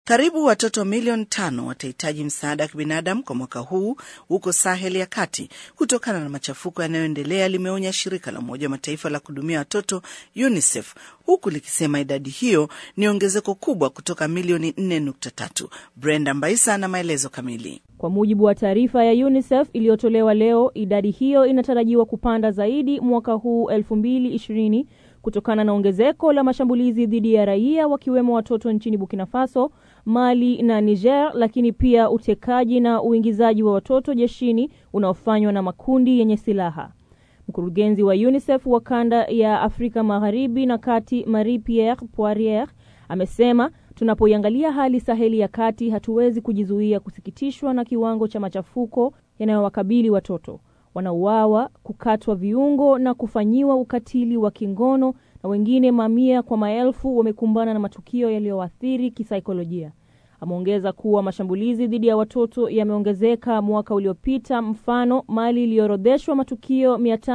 Karibu watoto milioni tano watahitaji msaada wa kibinadamu kwa mwaka huu huko Sahel ya kati kutokana na machafuko yanayoendelea, limeonya shirika la Umoja wa Mataifa la kuhudumia watoto UNICEF, huku likisema idadi hiyo ni ongezeko kubwa kutoka milioni 4.3. Brenda Mbaisa na maelezo kamili. Kwa mujibu wa taarifa ya UNICEF iliyotolewa leo, idadi hiyo inatarajiwa kupanda zaidi mwaka huu 2020 kutokana na ongezeko la mashambulizi dhidi ya raia wakiwemo watoto nchini Burkina Faso, Mali na Niger, lakini pia utekaji na uingizaji wa watoto jeshini unaofanywa na makundi yenye silaha. Mkurugenzi wa UNICEF wa kanda ya Afrika Magharibi na Kati, Marie Pierre Poirier, amesema tunapoiangalia hali Saheli ya kati, hatuwezi kujizuia kusikitishwa na kiwango cha machafuko yanayowakabili watoto wanauawa, kukatwa viungo na kufanyiwa ukatili wa kingono, na wengine mamia kwa maelfu wamekumbana na matukio yaliyoathiri kisaikolojia. Ameongeza kuwa mashambulizi dhidi ya watoto yameongezeka mwaka uliopita. Mfano, Mali iliyoorodheshwa matukio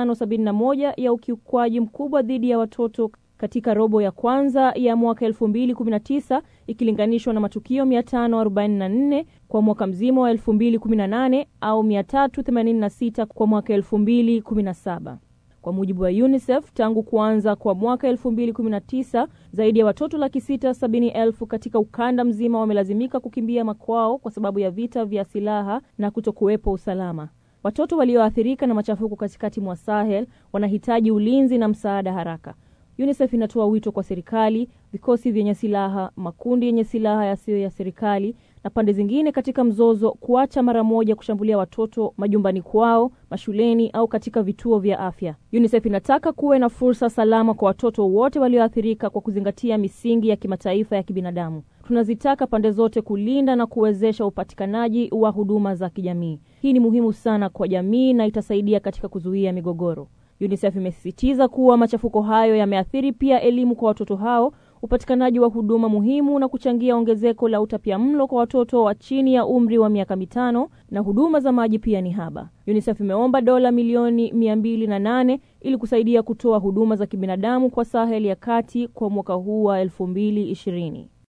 571 ya ukiukwaji mkubwa dhidi ya watoto katika robo ya kwanza ya mwaka 2019 ikilinganishwa na matukio 544 kwa mwaka mzima wa 2018 au 386 kwa mwaka 2017. Kwa mujibu wa UNICEF, tangu kuanza kwa mwaka 2019 zaidi ya watoto laki sita sabini elfu katika ukanda mzima wamelazimika kukimbia makwao kwa sababu ya vita vya silaha na kutokuwepo usalama. Watoto walioathirika na machafuko katikati mwa Sahel wanahitaji ulinzi na msaada haraka. UNICEF inatoa wito kwa serikali, vikosi vyenye silaha, makundi yenye silaha yasiyo ya serikali na pande zingine katika mzozo kuacha mara moja kushambulia watoto majumbani kwao, mashuleni au katika vituo vya afya. UNICEF inataka kuwe na fursa salama kwa watoto wote walioathirika kwa kuzingatia misingi ya kimataifa ya kibinadamu. Tunazitaka pande zote kulinda na kuwezesha upatikanaji wa huduma za kijamii. Hii ni muhimu sana kwa jamii na itasaidia katika kuzuia migogoro. UNICEF imesisitiza kuwa machafuko hayo yameathiri pia elimu kwa watoto hao, upatikanaji wa huduma muhimu na kuchangia ongezeko la utapiamlo kwa watoto wa chini ya umri wa miaka mitano, na huduma za maji pia ni haba. UNICEF imeomba dola milioni mia mbili na nane ili kusaidia kutoa huduma za kibinadamu kwa Sahel ya kati kwa mwaka huu wa elfu mbili ishirini.